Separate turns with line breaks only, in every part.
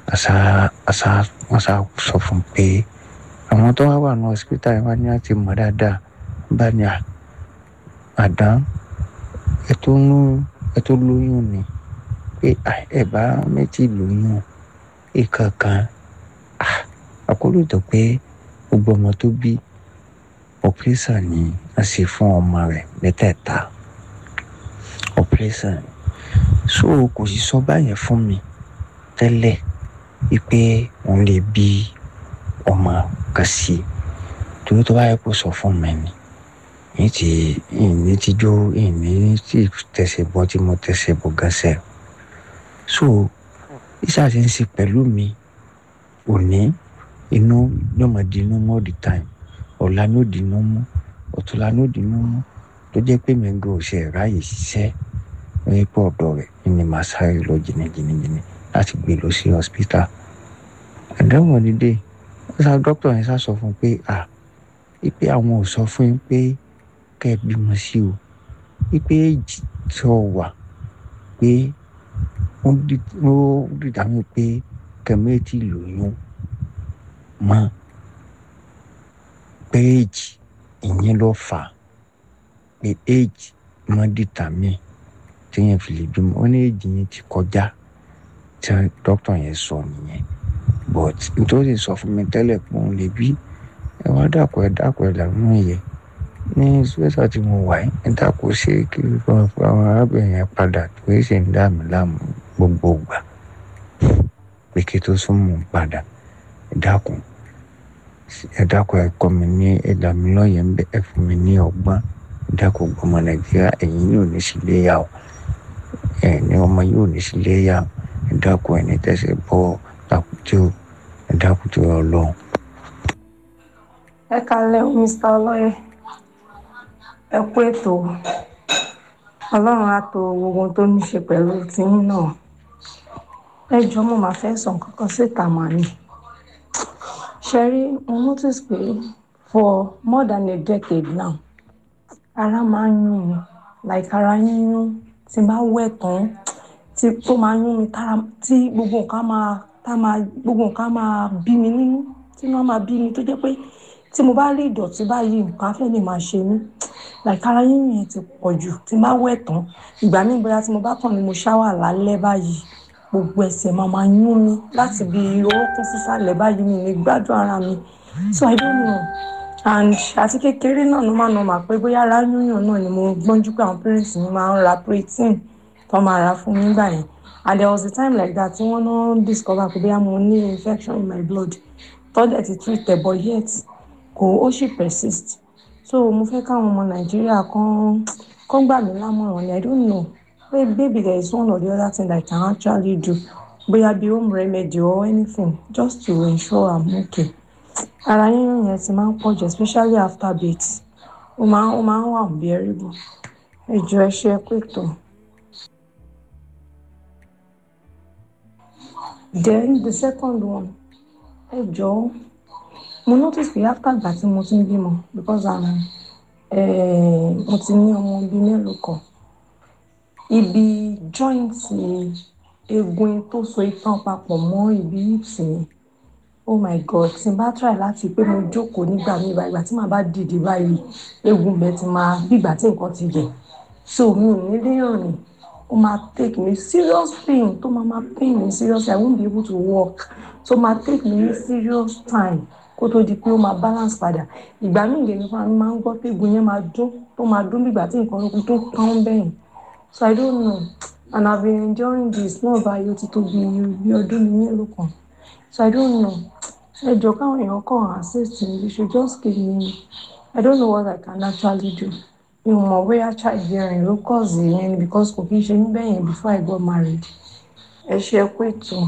àṣà àṣà wọ́n ṣá sọ fún pé àwọn tó wá wà ní hospital yẹn wá ní láti mọ̀ dáadáa bá ní à madam ẹ tó ń ẹ tó lóyún ni pé ẹ bá méjì lóyún ìkankan àkóló tó pé gbogbo ọmọ tó bí operation ni a ṣe fún ọmọ rẹ̀ mẹ́tẹ̀ẹ̀ta operation so kò sì sọ báyẹn fún mi tẹ́lẹ̀ wípé òun lè bí ọmọ kan sí i torí tó bá yẹ kó sọ fún mi ni ní ti ìní ti jó ìní tí tẹ̀sẹ̀ bọ́ tí mo tẹ̀sẹ̀ bọ́ gẹ́sẹ̀ so iṣẹ́ àti ń ṣe pẹ̀lú mi òní inú yóò máa di inú mọ́ all the time ọ̀la ní ó di inú mú ọ̀túnla ní ó di inú mú tó jẹ́ pé mi gan ò ṣe ráàyè ṣiṣẹ́ ní pọ̀ ọ̀dọ̀ rẹ̀ ni màá sáré lọ jìnnìjìnnìjìnnì láti gbé lọ sí hospital àdéhùn onídé ṣá dókítà yẹn ṣá sọ fún un pé à ipe àwọn ò sọ fún yín pé kẹ́ ẹ bímọ sí o ipe èjì tó wà pé ó dìdámú pé kẹmẹ́tì lóyún mọ́ pé èjì ìyẹn ló fà á pé èjì mọ́ dìtàmí téèyàn fi lè bímọ ó ní èjì yẹn ti kọjá tí dókítà yẹn sọ nìyẹn but nítorí sọ fún mi tẹ́lẹ̀ pé òun lè bí ẹ wá dàpọ̀ ẹ dàpọ̀ ẹ làwọn yẹn ní sùwẹ́sà tí mo wà yìí ẹ dàpọ̀ ṣe kí àwọn arábìnrin yẹn padà tó yẹ ṣe ń dà mí láàmú gbogbo ìgbà pé kí tó sún mọ́ padà ẹ dákun ẹ dákun ẹ kọ́ mi ní ẹ là mí lọ́yẹ̀ ń bẹ ẹ fún mi ní ọgbọ́n ẹ dákun gbọmọ nàìjíríà ẹ̀yin yóò ní sílé yà ó ẹ ní ọmọ yóò ní sílé yà ó ẹ dákun ẹ ní tẹ̀sẹ̀ bọ́ takùtì ó ẹ dákun tó yọ lọ́hùn.
ẹ kalẹ̀ o mr ọlọ́yẹ ẹ kú ètò ọlọ́run á to gbogbo tó ní ṣe pẹ̀lú tiyín náà ẹ jọ mo máa fẹ́ sọ nǹkan kan síta mà ní ṣẹ́rí mo notice pé for more than a decade now ara máa ń yún mi like ara yíyún tí n bá wẹ̀ tán tí tó máa yún mi tára tí gbogbo nǹkan máa tá máa gbogbo nǹkan máa bí mi nínú tí wọ́n máa bí mi tó jẹ́ pé tí mo bá rí ìdọ̀tí báyìí nǹkan afẹ́ lè máa ṣe mí like ara yíyún yẹn ti pọ̀ jù tí n bá wẹ̀ tán ìgbà míì bóyá tí mo bá kàn ní mo ṣáwà lálẹ́ báyìí gbogbo ẹsẹ̀ máa máa yún mi láti bí orúnkún sísàlẹ̀ báyìí mi ní gbádùn ara mi so i don't know and àti kékeré náà ló máa nà mà pé bóyá ara yúnyàn náà ni mo gbọ́njú pé àwọn parents mi máa ń ra protein tó máa ra fún mi nígbà yẹn and there was a time like that tí wọ́n náà discover pé bóyá mo ní infection in my blood tọ́jà ti treat ẹ̀ but yet kò ó sì persist so mo fẹ́ káwọn ọmọ nàìjíríà kan kan gbà mí lámọ̀ràn ni i don't know maybe there is one or the other thing I can actually do bóyá bí home remedy or anything just to ensure I'm okay ara yíyún yẹn ti máa ń pọ̀ jù especially after birth ó máa ó máa ń wà unbearable ẹ jọ̀ọ́ ẹ ṣe pé tó. then the second one ẹ jọ̀ọ́ mo notice pé after ìgbà tí mo ti ń bímọ because I'm eh, mo ti ní ọmọ bíi mélòó kan ibi joint eegun tó so itan papọ̀ mọ́ ibi hips mi oh my god tí n bá try láti pé mo jókòó nígbà míì báyìí ìgbà tí màá bá dìde báyìí eegun bẹ́ẹ̀ ti máa bí ìgbà tí nǹkan ti yẹ so mi ò ní lè rìn ó máa take me serious pain tó máa máa pain me seriously i won't be able to walk so máa take me ní serious time kó tó di pé ó máa balance padà ìgbà míì lèmi fún mi máa ń gbọ́ pé eegun yẹn máa dún tó máa dún bí ìgbà tí nǹkan tó kán bẹ́yìn so i don't know and i've been enjoying this náà báyìí ó ti tó bí bí ọdún mi mélòó kan so i don't know ẹ jọ káwọn èèyàn kàn assist me you should just give me i don't know what i can actually do mi ò mọ̀ bóyá child bearing ló cause yẹn ni because kò kí n ṣe mí bẹ́ẹ̀ yẹn before i got married ẹ ṣe ẹ kú ètò.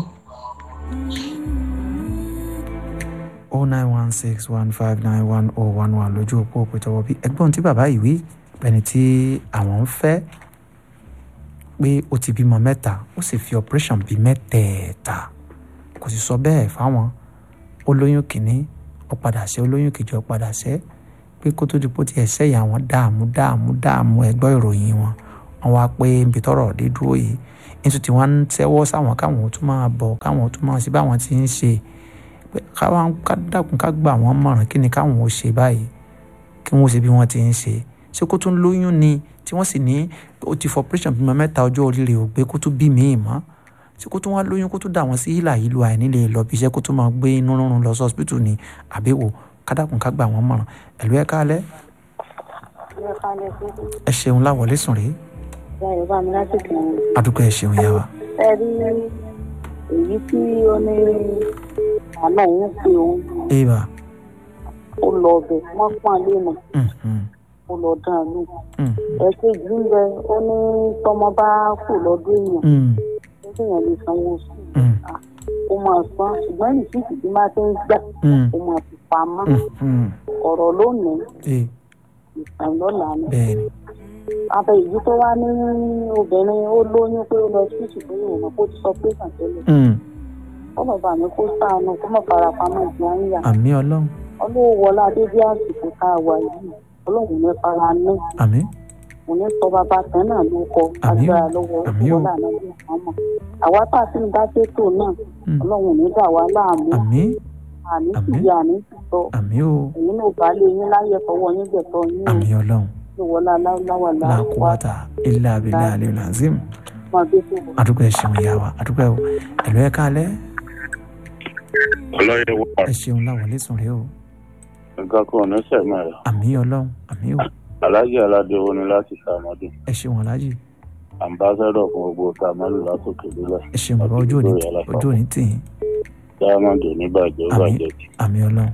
o nine one six one five nine one oh one one lójú òpó òpètọ́wọ́ bí ẹgbọ́n tí bàbá yìí wí ẹni tí àwọn ń fẹ́ pé ó ti bímọ mẹ́ta ó sì fi operation bí mẹ́tẹ̀ẹ̀ta kò sì sọ bẹ́ẹ̀ fáwọn olóyún kìíní ó padà ṣe olóyún kejì ó padà ṣe pé kó tó di pé ó ti ẹ̀ṣẹ́ ìyá wọn dààmú dààmú dààmú ẹgbọ́ ìròyìn wọn wọn wá pé nbí tọrọ dé dúró yìí nítorí tí wọn ń tẹ́wọ́ sáwọn káwọn tún máa bọ̀ káwọn tún máa ṣe báwọn ti ń ṣe pé káwọn ká dákun ká gbà wọ́n mọ̀ràn kí ni káwọn ò ṣe báyìí kí wọ́n ṣe bí wọ́n ti ń ṣe ṣé kó tún lóyún ni tí wọ́n sì ní ó ti fọ operation bímọ mẹ́ta ọjọ́ orí rẹ̀ ò gbé kó tún bí míì mọ́ ṣé kó tún wá lóyún kó tún dà wọ́n sí hílà yìí lu àìní lè lọ bí iṣẹ́ kó tún máa gbé inú rúnrún lọ sí hospital ni àbẹ̀wò kádàkùn ká gbà wọ́n mọ̀ràn ẹ̀lú ẹ̀ kálẹ̀ ẹ ṣeun láwọlé sùn rèé
yorùbá mi láti kàn án.
adúgbò ẹ ṣeun yá wa.
ẹ rí èyí tí ó ní àná òun pé òun
eba
ó lọ ọbẹ wọn pọn àlè mọ
mm, mm,
ó lọ dán an lù.
mm,
ẹ̀kejì ń bẹ ó ní tọmọ bá kù lọ́dún èèyàn
mm,
nígbà yẹn lè sanwó sùn
mm,
ó máa san ṣùgbọ́n rìsíìtì tí máa ti ń gbà
mm,
ó máa fi pamọ́
mm, mm.
ọ̀rọ̀ lónìí
Eh,
ìtàn lọ́la ni.
bẹ́ẹ̀ ni
abẹ èyí tó wá ní obìnrin ó lóyún pé ó lọ sí ìṣùgbọ́n ìwọ̀n kó ti sọ pé kàn tẹ́lẹ̀
Mm,
ọlọ́ba mi kó sáànù kó mọ̀ fara pamọ́ ìdí àyà
àmì ọlọ́run
ọlọ́wọ́lá dédé àsìkò tá a wà yìí ọlọ́run ní fara ní
àmì
kò ní sọ bàbá tán náà ló kọ
Àmín o.
agbára lọ́wọ́
Àmín o.
ọlọ́run náà ló kàn mọ̀ àwa tá a ti ń dá sétò náà
Mm,
ọlọ́run ní dà wá láàmú
àmì
àní sì
Àmín.
yá àní sì sọ
àmì o
èyí náà bá lé yín láyé fọwọ́ yín gbẹ̀tọ́ yín
àmì ọlọ́run
ìwọlá láwà láwà
làkúwàtà ilé abilé alẹ́ làzim
máa gbé tó wọ.
adúgbò ẹ ṣeun yá wa adúgbò ẹ o ẹ̀lú ẹ̀ kálẹ̀
ọlọ́yẹ wà
ẹ ṣeun láwọlé sùn rèé o
nǹkan kan ní sẹ̀mọ́ rẹ̀
àmì ọlọ́run àmì o
alájẹ aládé wo ni láti sàmọ́dù
ẹ ṣeun aláàjì
ambassadọ fún gbogbo sàmọ́dù látòkè délẹ̀
ẹ ṣeun bàbá ojú òní ojú òní tì yín
diamond oníbàjẹ́ ó
Àmín.
bàjẹ́ jù.
àmì ọlọ́run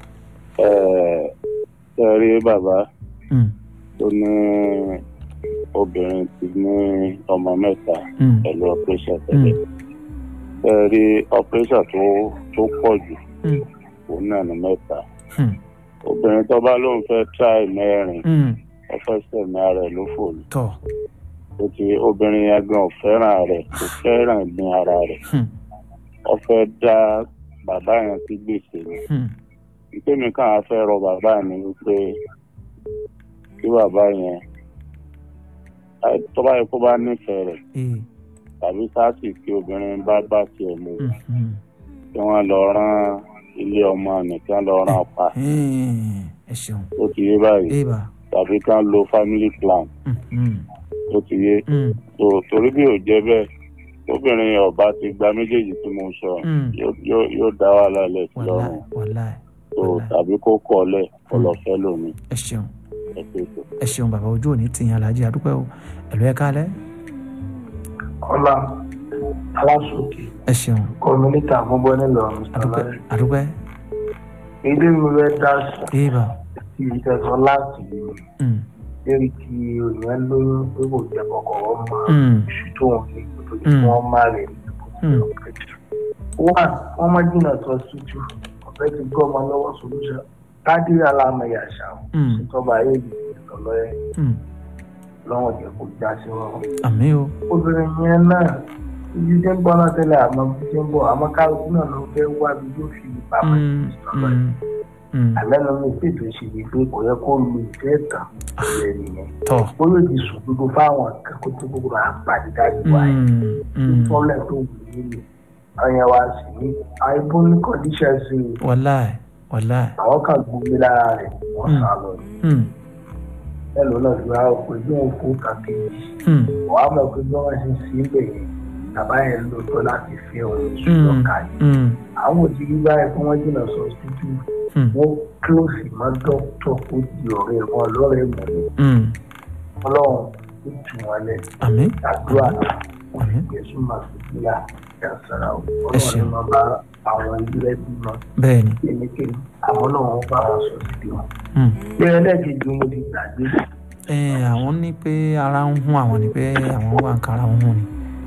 Ẹ- ṣe rí bàbá
Mm,
tó ní obìnrin ti ní ọmọ mẹ́ta
mm,
pẹ̀lú operation tẹ́lẹ̀ ṣe rí operation tó tó pọ̀ jù
mm,
òun náà ní mẹ́ta
mm,
obìnrin tó bá lóun fẹ́ try mẹ́rin
mm.
ó fẹ́ sẹ̀mí ara ẹ̀ ló fò ní.
tọ́
ó ti obìnrin yẹn gan ò fẹ́ràn rẹ̀ kò fẹ́ràn ìgbín ara rẹ̀
mm,
ó fẹ́ dá bàbá yẹn sí gbèsè ni
mm,
ìpèmí kan á fẹ́ rọ bàbá mi wípé kí bàbá yẹn ẹ, tó bá yẹ kó bá nífẹ̀ẹ́ rẹ̀
eh,
tàbí sáàsì tí obìnrin bá bá tiẹ̀ mú
mm, mm.
kí wọ́n lọ rán ilé ọmọ nìkan lọ rán pa
Eh, ẹ ṣeun
ó ti yé báyìí
eba
tàbí kán lo family plan
mm, mm,
ó ti yé
mm,
tó torí bí ò jẹ́ bẹ́ẹ̀ obìnrin yẹn ọba ti gba méjèèjì tí mo sọ
mm.
yóò- yóò yóò dá wàhálà lẹ̀ sí
wàláì
lọ́rùn
wàláì
tó
wàláì.
tàbí kó kọ́ ọ lẹ̀ kó lọ fẹ́ lómi
ẹ ṣeun
ẹ pé tó.
ẹ ṣeun bàbá ojú òní tì yín aláàjì adúpẹ́ o ẹ̀lú ẹ̀ kálẹ̀
ọlá aláṣọkè
ẹ ṣeun
kọmíníkà gbogbo nílọrin
adúpẹ́
sàlàyé
adúpẹ́
ilé mi rẹ dá sí
eba
ti ìtẹ̀sán láti yìí
mm,
lérí tí òyìn lóyún pé kò jẹ́ kọ̀kọ̀ wọ́n mọ
mm,
iṣu tó wọn ní kó tó di
Mm.
kí wọ́n má rẹ̀ ní
Mm.
wọ́n wọ́n má jìnnà tó ṣújú ọ̀fẹ́ ti gbọ́ ọmọ lọ́wọ́ solution tádé alámẹ̀yà ṣàwọn
Mm.
ìtọ́ba ayé yìí lọ́lọ́ ẹ̀
mm.
lọ́wọ́ jẹ́ kó já sí wọn.
àmì o
obìnrin yẹn náà ibi tí ń bọ́ náà tẹ́lẹ̀ àmọ́ bí tí ń bọ̀ àmọ́ kálukú náà ló fẹ́ wá bí yóò fi pamọ́
Mm,
ìsọ̀rọ̀
mm, mm.
àmẹ́nu mi ṣètò ìṣèlú pé kò yẹ kó lu ìfẹ́ tàn ìrẹ̀ nìyẹn
tọ́
ó yóò ti sùn gbogbo fáwọn akẹ́kọ̀ọ́ tó gbogbo máa pàdé dájú wáyé
mm, mm.
fọ́lẹ̀ tó wù nílò ọyàn wa sì ní àìbó ní kọ́ndíṣẹ̀ sí i
wàláì wàláì
àwọn kan gbogbo lára rẹ̀ wọ́n
Mm.
sá lọ
mm,
mélòó náà fi wá pé bí wọ́n kó kàkéjì
mm,
wàá mọ̀ pé bí wọ́n ṣe ń sí ibẹ̀ yẹn bàbá yẹn lò tó láti fi ohun
mm,
ìṣúná yìí
mm,
àwọn òjìrí báyìí kí wọ́n jìnnà sọ títí
mm,
wọ́n kílòsì mọ́ dókítà kó di ọ̀rẹ́ wọn lọ́rẹ́ mọ́ ni
mm.
ọlọ́run ó tù wọ́n lẹ̀
àmì
àdúrà wọ́n fi
Àmín.
gbèsè máa fi sílá ìyàsára o
Ẹ
ọlọ́run
ṣeun.
ni wọ́n bá àwọn ilé bímọ
bẹ́ẹ̀ ni
kéékèèké àwọn náà wọ́n bá wọn sọ sí wọn.
mm.
bí ẹlẹ́ẹ̀kejì mo ti gbàgbé
ẹ àwọn ní pé ara ń hún àwọn ní pé àwọn wà ń kára ń hún ni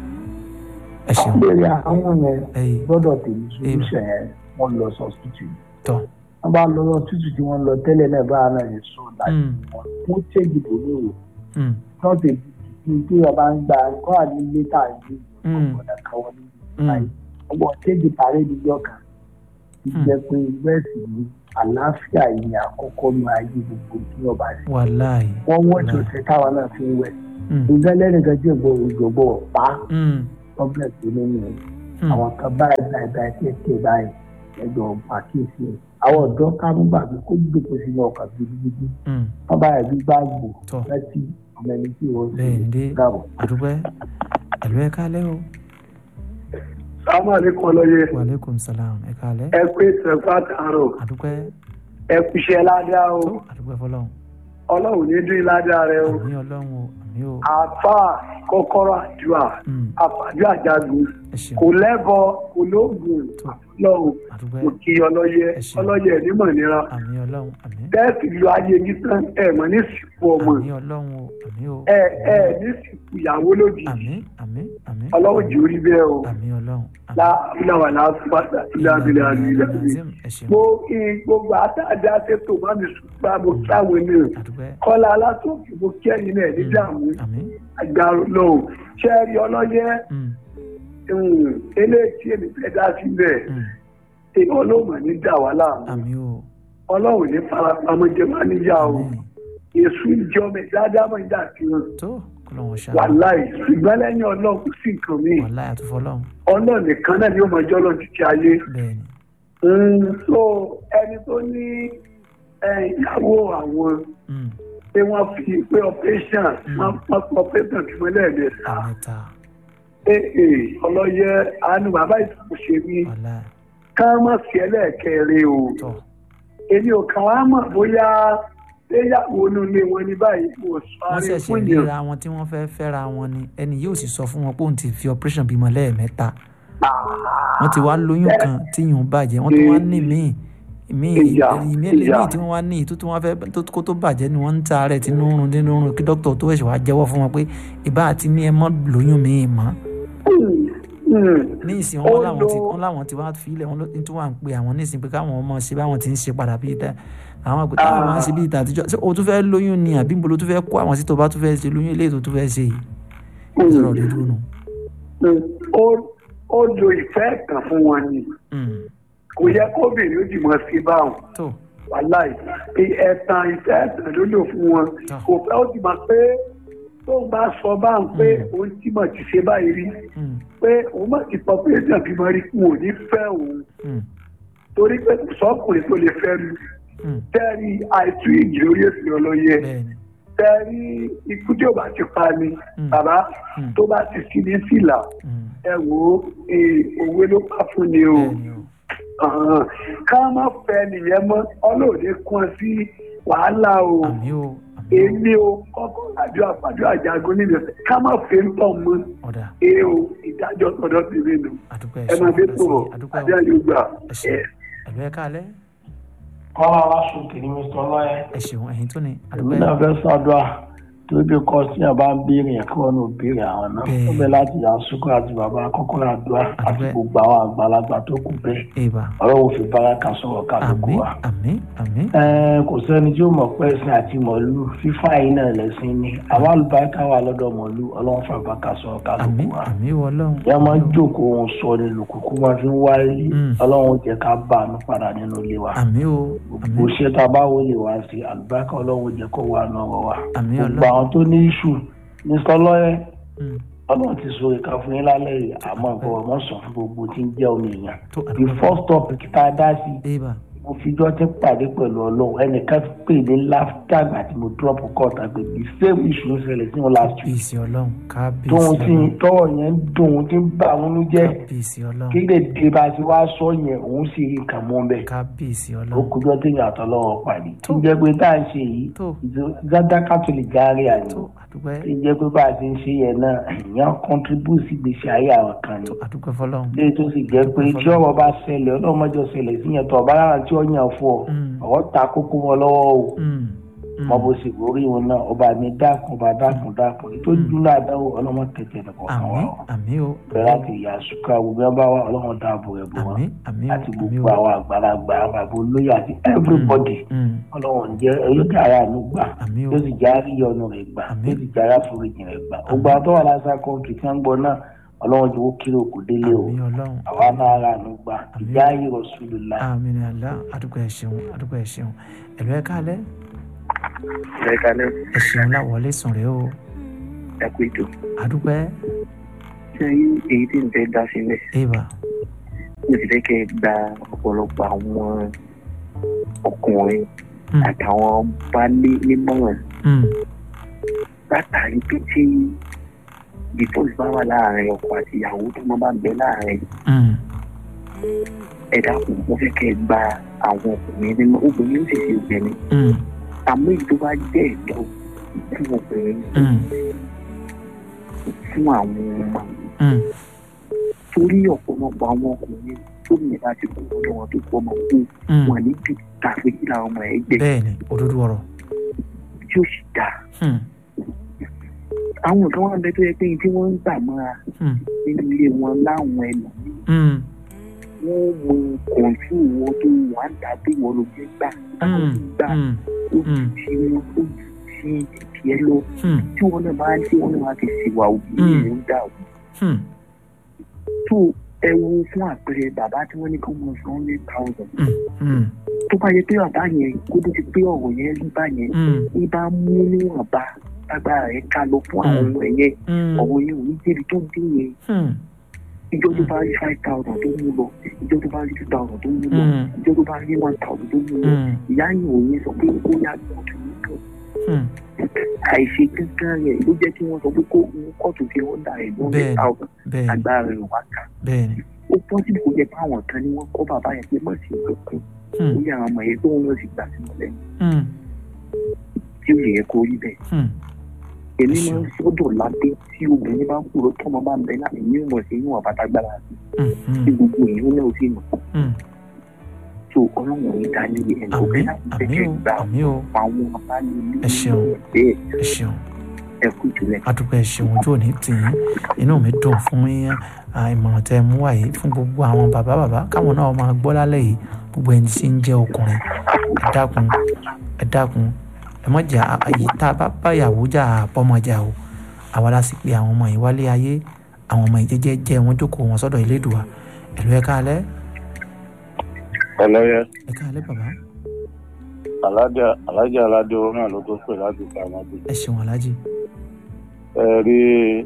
ẹ ṣeun
lórí àwọn yẹn
ẹyìn
gbọ́dọ̀ tèmi solution yẹn wọ́n lọ sọ tútù
tọ́
wọ́n bá lọ sọ tútù tí wọ́n lọ tẹ́lẹ̀ náà báwa náà yẹn sọ láti
Mm.
wọn wọ́n tẹ́jì bò ní òwò
mm,
náà tèmi tí tí ọba ń gba nǹkan àní létà ìlú
Mm.
ọ̀gbọ̀dà káwọn ní
mm,
ọgbọ̀n tẹ́jì parí níjọ́ kan ti
Mm.
jẹ́ pé wẹ́ẹ̀sì ní àlàáfíà yìí ni àkọ́kọ́ nu ayé gbogbo tí wọ́n bá ṣe.
wàláì.
wọ́n wọ́n tó ṣe táwa náà fi ń wẹ̀.
Mm.
ìgbà lẹ́nìkan tí ògbó ògbó pa
Mm.
problem tó ní nìyẹn.
Mm.
àwọn kan báyìí báyìí báyìí kéèké báyìí ẹjọ́ pàkíyèsí ẹ̀. àwọn ọ̀dọ́ ká mú gbàgbé kó gbèkó sínú ọkàn gidigidi.
Mm.
wọ́n báyìí gbígbà gbò
Tọ́.
láti ọmọ ẹni tí wọ́n
bẹ́ẹ̀ ni dé
gàbọ̀.
àdúpẹ́ ẹ̀lú ẹ kálẹ́ o
sáwọn àlékún ọlọ́yẹ
wàlẹ́kùn salam ẹ kálẹ́
ẹ pé tẹ̀fà tààrọ̀
àdúpẹ́
ẹ kúṣẹ́ ládàá o
tó àdúpẹ́ fọlọ́run
ọlọ́run ní dín ládàá rẹ o
àmì ọlọ́run o àmì o
àfà kọ́kọ́rọ́ àdúrà
Mm.
àfàdúrà jagun
ẹ ṣeun
kò lẹ́bọ kò lóògùn
tó
lọ́run
àdúpẹ́
kò kí ọlọ́yẹ
Ẹ ṣeun.
ọlọ́yẹ nímọ̀ nira
àmì ọlọ́run àmì
bẹ́ẹ̀sì lu ayé ní tán ẹ mọ̀ ní sìnkú ọmọ
àmì ọlọ́run o àmì o
ẹ ẹ ní sìnkú ìyàwó lójijì
àmì àmì àmì
ọlọ́run jù ú rí bẹ́ẹ̀ o
àmì ọlọ́run àmì
láwùláwà láàfúbàtà ilé abilé abilé abilé
ẹ ṣeun
mo kí gbogbo àtàdá ṣètò má mi sùn bá mo kí àwọn ènìyàn
àdúpẹ́
kọ́lá alátòkè mo kí ẹ̀yin náà ní dààmú
àmì
agbára lọ́wọ́ ṣé ẹ rí ọlọ́yẹ
Mm.
um, eléyìí tí èmi fẹ́ dá sílẹ̀
Mm.
èyí ọlọ́mọ ní dà wá láàmú
àmì o
ọlọ́run ní farapamọ́ jẹ́ má níyà o
àmì
èṣù ìjọ mi dáadáa mọ̀ nígbà tí wọn
tó kọlọ́wọ́n ṣáà
wàláì ṣùgbọ́n lẹ́yìn ọlọ́run kò sí nǹkan míì
wàláì àtúfọlọ́run
ọlọ́run nìkan náà ni ó mọ ọjọ́ ọlọ́run títí ayé
bẹ́ẹ̀ ni
Um, so ẹni tó ní ẹ, ìyàwó àwọn
Mm.
pé wọ́n fi pé operation wọ́n wọ́n fi operation tí wọ́n lẹ́ẹ̀mẹ́ta
àmẹ́ta
ee ọlọ́yẹ àánú bàbá ìtùkù ṣe mí
wàláì
ká má fi ẹlẹ́ẹ̀kẹrin o
tọ́
èmi ò kàn wá mọ̀ bóyá léyàwó inú ilé wọn ní báyìí kò sọ
wọ́n
àárẹ̀
ṣẹ̀ṣẹ̀
fún yẹn
ríra wọn tí wọ́n fẹ́ fẹ́ra wọn ni ẹni yóò sì sọ fún wọn pé òun ti fi operation bímọ lẹ́ẹ̀mẹ́ta wọ́n ti wá lóyún kan tí yùn bàjẹ́ wọ́n tún wá ní míì míì
Ìyá,
ìmí
ìyá.
míì tí wọ́n wá ní ìtú tí wọ́n fẹ́ tó kó tó bàjẹ́ ni wọ́n ń ta rẹ̀ tí ń rún tí ń rún kí dókítà tó ẹ̀ṣẹ̀ wá jẹ́wọ́ fún wọn pé ìbá àti ní ẹ mọ́ lóyún míì mọ́ ní ìsìn wọn
Ó
láwọn ti
lo-
wọn láwọn ti wá filẹ̀ wọn ló tí wọ́n à ń pe àwọn ní ìsìn pé káwọn ọmọ ṣe báwọn ti ń ṣe padà bíi ta àwọn àpè táwọn máa ń ṣe bíi ta àtijọ́ ṣé o tún fẹ́ lóyún ni àbí níbo ló tún fẹ́ kó àwọn sí tó bá tún fẹ́ ṣe lóyún eléyìí tó tún fẹ́ ṣe yìí ìṣòro rẹ̀ dúró nù.
ó ó lo ìfẹ́ kan fún wọn ni
Mm.
kò yẹ kóbìnrin ó jì mọ́ sí báwọn
tó
wàláì ẹ̀tàn ìfẹ́ ẹ̀tàn ló lò fún wọn
Ah.
kò fẹ́ ó ti mọ̀ pé tó ń bá sọ bá ń pé òun tí mọ̀ ti ṣe báyìí rí
Mm.
pé òun mọ̀ ti pọ̀ pé èèyàn bímọ rí kún òní fẹ́ òun
Mm.
torí pé kò sọ́kùnrin tó lè fẹ́ lu
Mm.
tẹ́rí àìtú ìjì orí èsì ọlọ́yẹ
bẹ́ẹ̀ni
tẹ́rí ikú tí ò bá ti pa ni
Mm.
bàbá
Mm.
tó bá ti sí ní fìlà
Mm.
ẹ wò ó eh, òwe ló pa fún ni o
bẹ́ẹ̀ni o
Àhán. ká má fẹ́ nìyẹn mọ́ ọlọ́ọ̀dẹ kún sí wàhálà o
àmì o àmì o
èmi o kọ́kọ́ àjọ àpàjọ àjàgún nínú ẹ̀sẹ̀ ká má fẹ́ ń tọ̀ mọ́
ọ̀dà
ee o ìdájọ́ tọ̀dọ̀ ti rí nu
àdúpẹ́
ẹ máa dé
ẹ̀ṣẹ̀
tó o
àdúpẹ́
adé
o
ayé gbà
ẹ̀ṣẹ̀ ẹ̀lú ẹ̀ka alẹ́
kọ́lá aláṣọkè ní mr ọlọ́yẹ
ẹ̀ṣẹ̀ ẹ̀yìn tó ní
èmi
àdúpẹ́
náà fẹ́ ṣàdúrà torí bí kọ́ sí àbá ń béèrè yẹn kí wọ́n ní òbéèrè àwọn náà
Bẹ́ẹ̀.
ó bẹ láti yà sùkúrù àti bàbá kọ́kọ́rọ́ àdúrà àti
Àdúpẹ́.
gbogbo àwọn àgbàlagbà tó kù bẹ́ẹ̀
èèbà
ọlọ́run fi báràkà sọ̀rọ̀ kálukú
àmì
wa.
àmì àmì
Ẹ, kò sẹ́ni tí ó mọ̀ pé ẹ̀sìn àti mọ̀lú fífá yìí náà lẹ́sìn ni àwọn àlùbáríkà wà lọ́dọ̀ mọ̀lú ọlọ́run fà bàkà sọ̀rọ̀
àmì
kálukú wa.
àmì wọ ọlọ́run
ìyá máa ń jókòó ohun sọ ni lùkùkù máa fi ń wáyé
Mm.
ọlọ́run jẹ́ ká bá àánú padà nínú ilé wa.
àmì o àmì
gbogbo iṣẹ́ tá a bá wọlé wá sí àlùbáríkà ọlọ́run jẹ́ kó wà náà wa.
àmì
gbogbo
ọlọ́run
àwọn tó ní iṣu ní sọlọ́yẹ
Mm.
ọlọ́run ti so ìka fún yín lálẹ́ yìí àmọ́ ìbọ̀wọ̀ mọ́ sọ fún gbogbo tí ń jẹ́ omi èèyàn.
tó
the
àdúpẹ́
first topic tá a dá sí
èèbà
mo fijọ́ tí pàdé pẹ̀lú ọlọ́run ẹnìkan pè ní láfíà àgbà tí mo drop court àgbẹ̀ the same issue ń ṣẹlẹ̀ sí wọn last week
kábíyèsí ọlọ́run kábíyèsí
tóun tí
ọlọ́run
tọwọ́ yẹn ń dùn òun tí ń bá òun nú jẹ́
kábíyèsí ọlọ́run
kí lè dé bá a ti wá sọ yẹn òun sì rí nǹkan mọ́ bẹ́ẹ̀
kábíyèsí
ó
ọlọ́run
kújọ́ tí ìyàtọ̀ lọ́wọ́ pàdé tí ń jẹ́ pé tá à ń ṣe yìí
tó
zada catholic gari àná
tó àdúpẹ́
tí ń jẹ́ pé bá a ti ń ṣe yẹn náà èèyàn contribute sí gbèsè ayé àwọn kan ni
tó àdúpẹ́ fọlọ́run
léyìí tó sì jẹ́ pé tí ọ̀rọ̀ bá ṣẹlẹ̀ ọlọ́mọjọ ṣẹlẹ̀ sí yẹn tó ọ̀bá lára tí ó yàn fún ọ
Mm.
ọ̀rọ̀ ta kókó wọn lọ́wọ́ o
Mm. Mm.
mọ bó sì borí wọn náà ọba mi dákun ọba dákun dákun ètò ìdúró àdáwò ọlọ́mọ tẹ̀tẹ̀ nìkan kan
àmì
wà ó
àmì o
bẹ̀rẹ̀ láti ìyá sùkúrà gbogbo ẹ̀ bá wà ọlọ́mọ dáàbò rẹ̀ bò wọn
àmì àmì o
àti
àmì
gbogbo
o
àwọn àgbàlagbà àwọn àbò olóyè àti everybody
Mm.
ọlọ́wọ́n jẹ́ olókè ara àánú gbà
àmì o
yóò sì já rí ọ̀nà rẹ̀ gbà
Àmín.
yóò sì já rá foríjì rẹ̀ gbà gbogbo àwọn tó wà lásán kọ́ńtì tí wọ́n ń gbọ́ náà ọlọ́run jẹ́ kó kéré òkú délé o
àmì ọlọ́run
àwa náà rà ló gbà
Àmín.
ìjà ayé Rasulullah.
àmì ní àlá àdúgbò ẹ ṣeun àdúgbò ẹ ṣeun ẹ̀lú ẹ káalẹ́
ẹ kalẹ́
ẹ ṣeun láwọlé sùn rẹ o
ẹ kú ètò
àdúgbò ẹ
ṣé èyí tí ń fẹ́ dá sílẹ̀
eva
mo sì fẹ́ kẹ́ ẹ gba ọ̀pọ̀lọpọ̀ àwọn ọkùnrin
Mm.
àtàwọn baálé nímọ̀ràn
Mm,
látàrí pé tí divorce bá wà láàrin ọkọ àti ìyàwó tó máa bá ń bẹ láàrin
mm,
ẹ dákun mo fẹ́ kẹ́ ẹ gba àwọn ọkùnrin nínú obìnrin ó sì ṣe obìnrin
mm,
àmọ́ èyí tó bá jẹ́ ẹ̀tọ́ fún obìnrin
mm,
fún àwọn ọmọ
mm,
torí ọ̀pọ̀lọpọ̀ àwọn ọkùnrin tó ní bá ti kú lọ́dọ̀ wọn tó kú ọmọ kú
mm.
wọn níbi tàbí kí làwọn ọmọ ẹ̀ gbẹ
bẹ́ẹ̀ ni òdodo ọ̀rọ̀
tí ó sì dáa
Hmm,
àwọn kan wà bẹ tó yẹ pé tí wọ́n ń gbà mọ́ra
hmm,
nínú ilé wọn láwọn ẹlò
hmm,
wọ́n mú kọ̀ǹtù wọn tó wà ń ta bí wọ́n ló gbé gbà táwọn
hmm,
ti gbà
hmm,
ó
hmm.
ti wọn ó ti tiẹ̀ lọ
hmm,
tí wọ́n náà bá tí wọ́n náà bá ti ṣèwà òbí
Mm.
rẹ̀ ń dà ó
hmm,
tó ẹ wo fún àpẹẹrẹ bàbá tí wọ́n ní kí wọ́n san hundred thousand
hmm, hmm,
tó bá yẹ pé bàbá yẹn kó tó ti pé ọ̀rọ̀ yẹn rí bá yẹn
hmm,
ní bá mú níwọ̀nba lágbára rẹ̀ ká lọ fún àwọn ọmọ ẹ̀yẹ
hmm,
ọ̀rọ̀ yẹn ò ní débi tó dé yẹn
hmm,
ìjọ tó bá rí five thousand tó mú lọ ìjọ tó bá rí two thousand tó mú lọ
Mm.
ìjọ tó bá rí one thousand tó mú lọ
hmm,
ìyá yìí ò ní sọ pé ó yá kóòtù nìkan
hmm.
àìṣe kankan rẹ̀ ló jẹ́ kí wọ́n sọ pé kó mú kóòtù fi ọ̀dà rẹ̀ ní hundred
Bẹ́ẹ̀ni.
thousand
bẹ́ẹ̀ ni
agbára rẹ̀ wá kà
bẹ́ẹ̀ ni
ó pọ́sibú kó jẹ́ pé àwọn kan ni wọ́n kọ́ bàbá yẹn pé mọ̀ sí ìlọ́kùn
Hmm,
ó yẹ àwọn ọmọ yẹn tó ń lọ sí gbà sí mọ́lẹ̀
hmm,
tí ó yẹ kó rí bẹ́ẹ̀
hmm.
èmi máa ń sọ́dọ̀ lábẹ́ tí obìnrin bá ń kúrò tọ́mọ bá ń bẹ láti ní ìmọ̀ sí ìwọ̀n àbátágbára
Hmm,
tí
hmm,
gbogbo èèyàn náà sì mọ̀
hmm.
tó ọlọ́run ní dání ẹni tó fẹ́
àmì
láti
àmì
tẹ̀lé
o
gbà
àmì o
àwọn abáyé
Ẹ ṣeun.
bẹ́ẹ̀
ẹ ṣeun
ẹ kú jùlẹ̀.
adúpẹ́ ṣeun ojú òní tì yín inú mi dùn fún yín à, ìmọ̀ràn tẹ́ ẹ mú wáyé fún gbogbo àwọn bàbá bàbá káwọn náà máa gbọ́ lálẹ́ yìí gbogbo ẹni tí ń jẹ́ ọkùnrin ẹ dákun ẹ dákun ẹ mọ̀ jà àyè tá a bá báyàwó jà àbọ̀mọjà o àwa la sì pé àwọn ọmọ yìí wálé ayé àwọn ọmọ yìí jẹ́jẹ́ jẹ́ wọn jókòó wọn sọ́dọ̀ Elédùà ẹ̀lú ẹ káalẹ́
ẹlẹ́yẹ
ẹ káalẹ́ bàbá
alájà alájà aládé orin náà ló tó pè láti sàmọ́dé.
ẹ ṣeun alájì
ẹ rí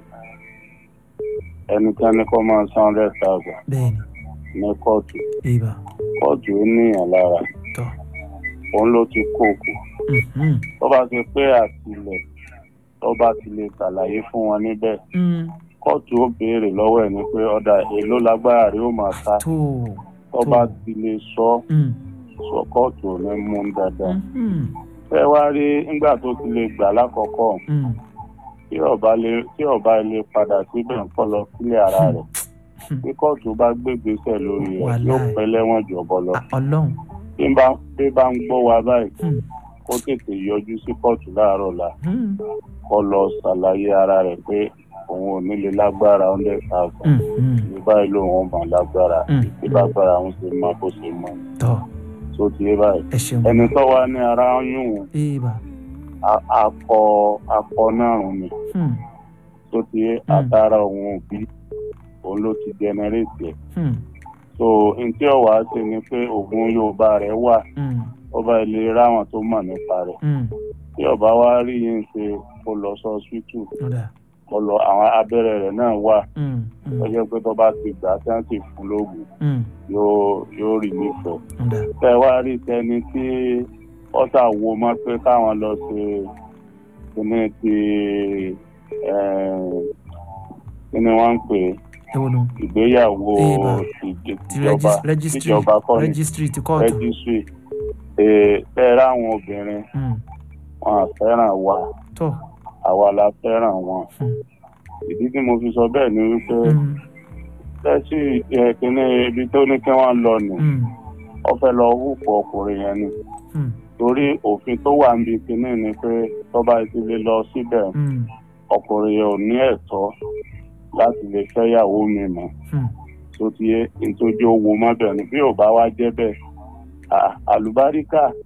ẹnikẹ́ni kó máa san hundred thousand
bẹ́ẹ̀
ní kóòtù
ni ibà
kóòtù ó níyàn lára
tọ́
òun ló ti kó kù
mhm,
tó bá ti pé àtìlẹ̀ tó bá ti lè ṣàlàyé fún wọn níbẹ̀
mm,
kóòtù ó béèrè lọ́wọ́ ẹ̀ ní pé ọ̀dà èló lágbára rí ó máa ta
tó
tó bá ti lè sọ
mm,
sọ kóòtù ò ní mú un dáadáa.
mhm,
ẹ wá rí nígbà tó ti lè gbà lákọ̀ọ́kọ́
mm,
tí ọba lè tí ọba lè padà síbẹ̀ ń kọ́ lọ sílé ara rẹ̀ bí kóòtù bá gbégbèsè lórí rẹ̀
Wàláì.
yóò pẹ́ lẹ́wọ̀n jọ̀bọ lọ.
ah, ọlọ́run
bí bá bí bá ń gbọ́ wa báyìí
mm,
kó tètè yọjú sí kóòtù láàárọ̀ la
mm,
kó lọ ṣàlàyé ara rẹ̀ pé òun ò ní lè lágbára hundred thousand
mm, mm,
ní báyìí lòun ò mọ̀ lágbára
Mm.
bí lágbára òun ṣe mọ bó ṣe mọ
tọ́
tó ti yé báyìí.
ẹ ṣeun
ẹni tó wá ní ara ń yún un
ibà
a- akọ akọ náà rùn ni
mm,
tó ti yé àtàrà òun òbí òun ló ti jẹnẹrétì ẹ̀
mm,
so ntí ọ̀wá ṣe ni pé oògùn yorùbá rẹ̀ wà
mm,
ọba ilé ráwọn tó mọ̀ nípa rẹ̀
mm,
tí ọba wa rí yín ṣe kó lọ sọ hospital
ọ̀dà
kó lọ àwọn abẹ́rẹ́ rẹ̀ náà wà
mm, mm,
ó jẹ́ pé tó bá ti gbà tí wọ́n sì fún lóògùn
mm,
yóò yóò rí nífẹ̀ẹ́
ọ̀dà
tẹ́ wá rí tẹni tí ọ́sà wo mọ́ pé káwọn lọ ṣe kíní ti eh, kíní wọ́n ń pè é
ewo nu
ìgbéyàwó
Ìbá.
ìjẹ-
ti
ìjọba
regis- registry
ìjọba kọ́ ni
registry ti kóòtù
rẹ́gísírì tẹ́ ráwọn obìnrin
Mm,
wọn à fẹ́ràn wa
tọ́
àwa la fẹ́ràn wọn
Mm.
ìdí tí mo fi sọ bẹ́ẹ̀ ni wípé
mm,
tẹ́sí kíní ibi tó ní kí wọ́n lọ nù
mm,
wọ́n fẹ́ lọ hùpọ̀ ọkùnrin yẹn ni
mm,
torí òfin tó wà níbi kíní ni pé tọ́ba ti lè lọ síbẹ̀
mm,
ọkùnrin yẹn ò ní ẹ̀tọ́ láti lè fẹ́yàwó mi mọ́
mm,
tó ti yé nítorí owó mọ́bẹ̀ ni bí ò bá wá jẹ́ bẹ́ẹ̀ à- àlùbáríkà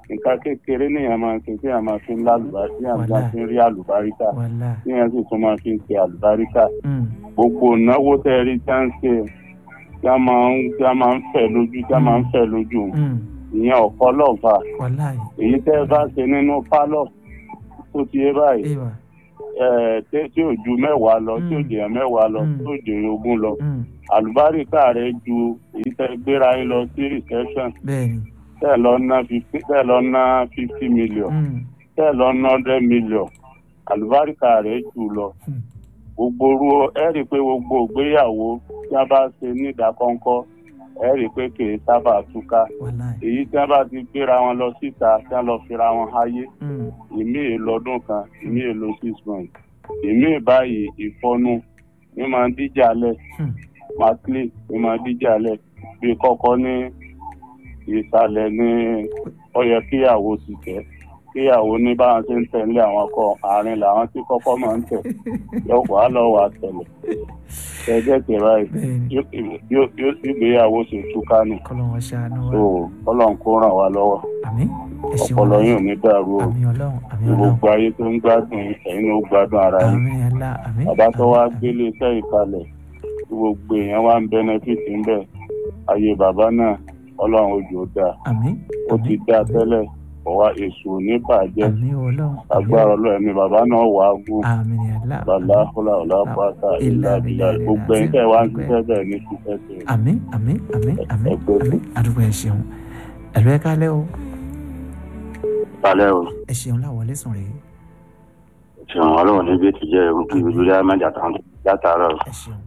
nǹkan kékeré nìyẹn máa ń ṣe tí a máa fi ń lálùbárí tí a máa
Wàláì.
fi ń rí àlùbáríkà
wàhálà
tí a sì tún máa fi ń ṣe àlùbáríkà
Mm,
gbogbo ìnáwó tẹ ẹ rí tí a ń ṣe tí a máa ń tí a máa ń fẹ́ lójú tí a máa ń fẹ́ lójú
mm,
ìyẹn ọ̀pọ̀ lọ́ọ̀fà
wàhálà
èyí tẹ́ ẹ bá ṣe nínú pálọ̀ tó ti yé báyìí
ìwà
ẹ tí tí ò ju mẹ́wàá lọ tí ò
Mm.
jẹ̀yàn mẹ́wàá lọ
Mm.
tí ò jẹ̀yàn ogún lọ
Mm,
àlùbáríkà rẹ ju èyí tẹ́ gbéra yín lọ sí reception
bẹ́ẹ̀ni
tẹ́ lọ ná fifty tẹ́ lọ ná fifty million
Mm,
tẹ́ lọ ná hundred million àlùbáríkà rẹ jù lọ
Mm.
gbogbo ru ẹ rí i pé gbogbo ìgbéyàwó tí a bá ṣe ní ìdákọ́ńkọ́ ẹ rí i pé kì í sábà túká
wàhálà
èyí tí a bá ti gbéra wọn lọ síta tí a lọ fira wọn háyé
Mm,
ìmí ìlọdún kan ìmí ìlò six months ìmí báyìí ìfọnu ní máa ń díjà lẹ
Hmm.
maclean ní máa ń díjà lẹ bí kọ́kọ́ ní ìsàlẹ̀ ní ó yẹ kíyàwó ti tẹ̀ kíyàwó ní báwọn ṣe ń tẹ̀lé àwọn ọkọ àárín làwọn tí kọ́kọ́ máa ń tẹ̀ yọ wàá lọ wà tẹ̀lẹ̀ ẹgbẹ́ tẹ̀ báyìí
bẹ́ẹ̀ni
yóò- yóò yóò sì gbéyàwó ṣe túká nù
kọ́lọ́wọ́ ṣàánú wa
tó ọlọ́run kó ràn wá lọ́wọ́
àmín ẹ ṣeun
ọpọlọ yóò ní dàrú o
àmín ọlọ́run àmín
ní
ọlọ́run
gbogbo ayé tó ń gbádùn ẹ̀yin ló gbádùn ara yín
àmín ẹ̀la àmín
bàbá tó wá
àmín,
gbélé iṣẹ́ ìkalẹ̀ tí gbogbo èèyàn wá ń bẹ́nẹ́fìtì ń bẹ̀ ayé bàbá náà ọlọ́run ojú ó dáa
àmín
ó ti
àmín,
dáa
àmín,
tẹ́lẹ̀ ọ̀wá èṣù ò ní bàjẹ́
àmín ọlọ́run àmín
agbára ọlọ́run ni bàbá náà wà á gùn
àmín ẹ̀la
bàlá fúlà ọ̀là pátá ìlà ìlà gbogbo ẹ̀yin tẹ́ wá ń ṣiṣẹ́ bẹ́ẹ̀ ní ṣiṣẹ́ sí i.
àmín àmín àmín àmín
Ẹgbẹ́.
àmín àdúgbò ẹ ṣeun ẹ̀lú ẹ kálẹ́ o
balẹ̀ o
ẹ ṣeun láwọlé sùn rèé
ṣùgbọ́n ọlọ́run níbi tí jẹ́ ohun kí ojú rẹ̀ máa jàtà látàárọ̀
ẹ ṣeun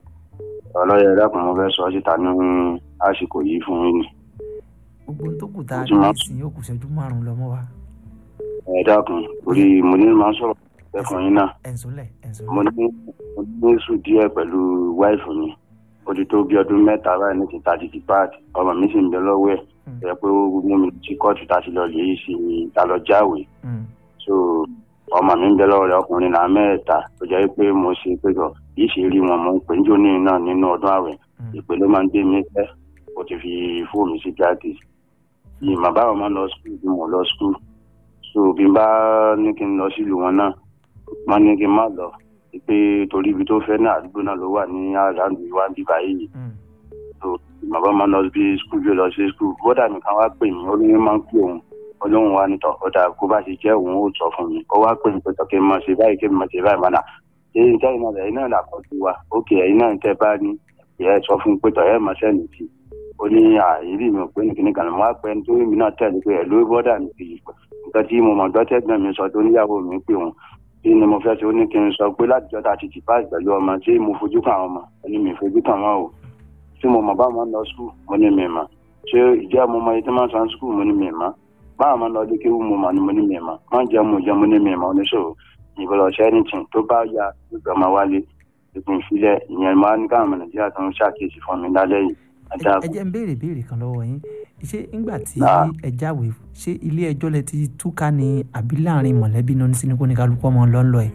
ọlọ́yẹ ẹ̀dàkùn mo fẹ́ sọ síta ní àsìkò yìí fún yín ni
gbogbo ohun tó kù tá a
Ojú
ní
máa-
ìsìn yóò kù ṣẹ́jú márùn-ún lọ́mọ wa
ẹ̀dàkùn orí mo ní máa ń sọ̀rọ̀ ẹ̀fọn yín náà
ẹ̀ǹsọ́lẹ̀ ẹ̀ǹsọ́lẹ̀
mo ní mo ní sùn díẹ̀ pẹ̀lú wáìfù mi ó ti tó bí ọdún mẹ́ta báyìí ní ti ta ti ti páàtì ọmọ mi sì ń bẹ lọ́wọ́ ẹ̀
Mm.
ẹ̀ pé ó mú mi tí kóòtù ta ti lọ lè ṣe ta lọ jáwèé
Mm,
so ọmọ mi ń bẹ lọ́wọ́ rẹ̀ ọkùnrin náà mẹ́ẹ̀ta tó jẹ́ pé mo ṣe pé tọ̀ kì í ṣe rí wọn mo ń pè ń jóní náà nínú ọdún àwẹ̀
mm,
ìpè ló máa ń gbé mi pẹ́ ó ti fi fóònù sí practice yìí màá bá wọn máa lọ skul bí mo lọ skul so bí n bá ní kí n lọ sílùú wọn náà wọn ní kí n má lọ pé torí ibi tó fẹ́ náà àdúgbò náà ló wà ní àràǹdù wa bíbá yìí
mm,
so màá bá máa lọ bí skul bí ó lọ sí skul bọ́dà mi kan wá pè mí ó ní máa ń pè òun olóhùn wa nítọ̀ ọ̀dà kó bá ṣe jẹ́ òun ó sọ fún mi ó wá pè mí pé tọ́ kí n máa ṣe báyìí kí n máa ṣe báyìí mọ́nà ṣé ìjọ iná rẹ̀ iná làkọ́jú wa ókè ẹ̀yin náà tẹ́ bá ní ẹ̀ sọ fún un pé tọ̀ ẹ̀ máa ṣẹ́ni sí ó ní àìrí mi ò pé ní kíní kan mo wá pẹ́ nítorí mi náà tẹ̀lé pé ẹ̀ ló bọ́dà mi fi nǹkan tí mo mọ̀ gbọ́tẹ́gbọ́n mi sọ tó níyàwó mi pé òun kí ni mo fẹ́ ṣe ó ní kí n sọ pé látijọ́ ta ti ti páàsì pẹ̀lú ọmọ tí mo fojú kàn àwọn ọmọ ó ní mi fojú kàn wọ́n o tí mo mọ̀ báwọn lọ skul mo ní mi mọ̀ ṣé ìjẹ́ mo mọ iye tí wọ́n san skul mo ní mi mọ̀ báwọn máa ń lọ dé kéwù mo mọ̀ ni mo ní mi mọ̀ wọ́n jẹ́ mo jẹ́ mo ní mi mọ̀ oníṣòwò ìbọ̀lọ̀ ṣẹ́ anything tó bá ya gbígbà máa wálé ìpín ìfilẹ̀ ìyẹn máa ní káwọn ọmọ nàìjíríà tó ń ṣàkíyèsí fún mi lálẹ́ yìí
ẹ
ajá
ẹ jẹ́ ń béèrè béèrè kan lọ́wọ́ yín ṣé ńgbà tí
Náà.
ẹ jáwèé ṣé ilé ẹjọ́ lẹ ti túká ni àbí láàrin mọ̀lẹ́bí náà ní sínú kó ní kálukú ọmọ lọ́nlọ́ ẹ̀